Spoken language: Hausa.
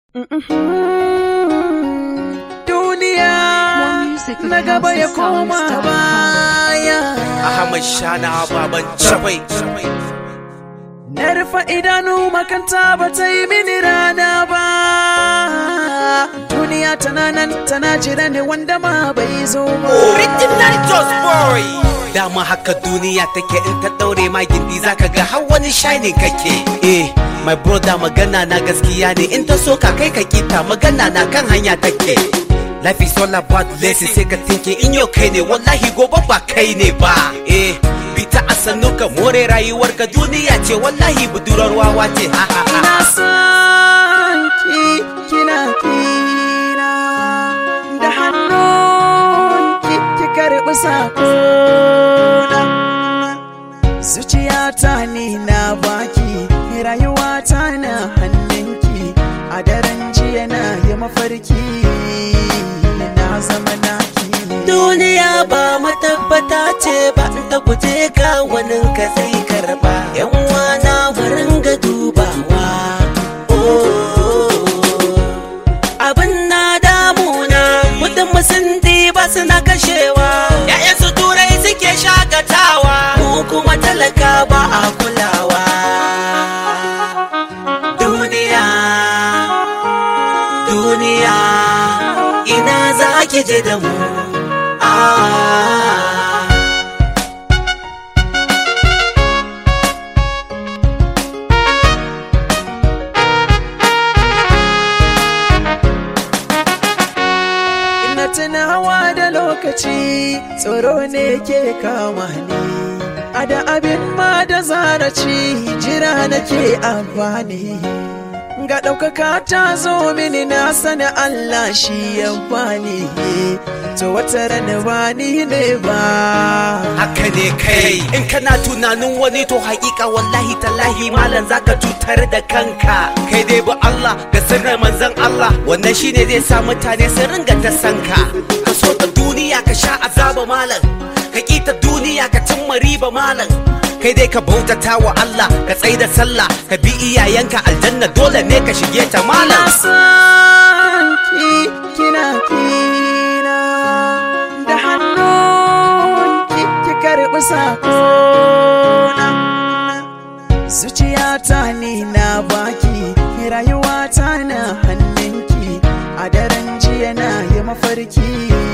Duniya na gaba ya koma baya. Ahmad Shana baban Chabai. Na rufe idanu makanta ba ta yi mini rana ba. Duniya tana nan tana jira ne wanda ma bai zo ba. Original Just Boy. Dama haka duniya take in ta daure ma gindi zaka ga har wani shining kake. Eh, my brother magana na gaskiya ne in ta so ka kai ka kita magana na kan hanya take. Life is all about blessing sai ka tinke in yau kai ne wallahi gobe ba kai ne ba. Eh, bita a sannu ka more rayuwar ka duniya ce wallahi budurar wawa ce. Ha ha ha. Ina son ki kina kina da hannun ki ki karɓi sakona. Zuciyata ni na baki rayuwata na hannunki a daren jiya na yi mafarki na zama naki. Duniya ba matabbata ce ba ta guje ka wani ka zai karba. Yan wana wurin ga dubawa. Abin na damuna, mutum sun ba suna kashewa. Ya'yan su turai suke shakatawa. Mu kuma talaka ba a kulawa. Duniya, duniya, ina za ki je da mu. Ah. Ina tunawa da lokaci tsoro ne ke kama ni. A da abin ma da zaraci jira nake amfani. Ga ɗaukaka ta zo mini na sani Allah shi ya bani. To wata rana ba ni ne ba. haka ne kai in kana tunanin wani to hakika wallahi tallahi malam zaka cutar da kanka kai dai ba Allah da sirrin manzon Allah wannan shine zai sa mutane su ringa ta sanka ka so ta duniya ka sha azaba malam ka kita duniya ka cimma riba malam kai dai ka bautata wa Allah ka tsai da sallah ka bi iyayenka aljanna dole ne ka shige ta Ina malam son ki kina kina da hannun ki ki karɓi sakona. Zuciyata ni na baki rayuwata na hannunki a daren jiya na yi mafarki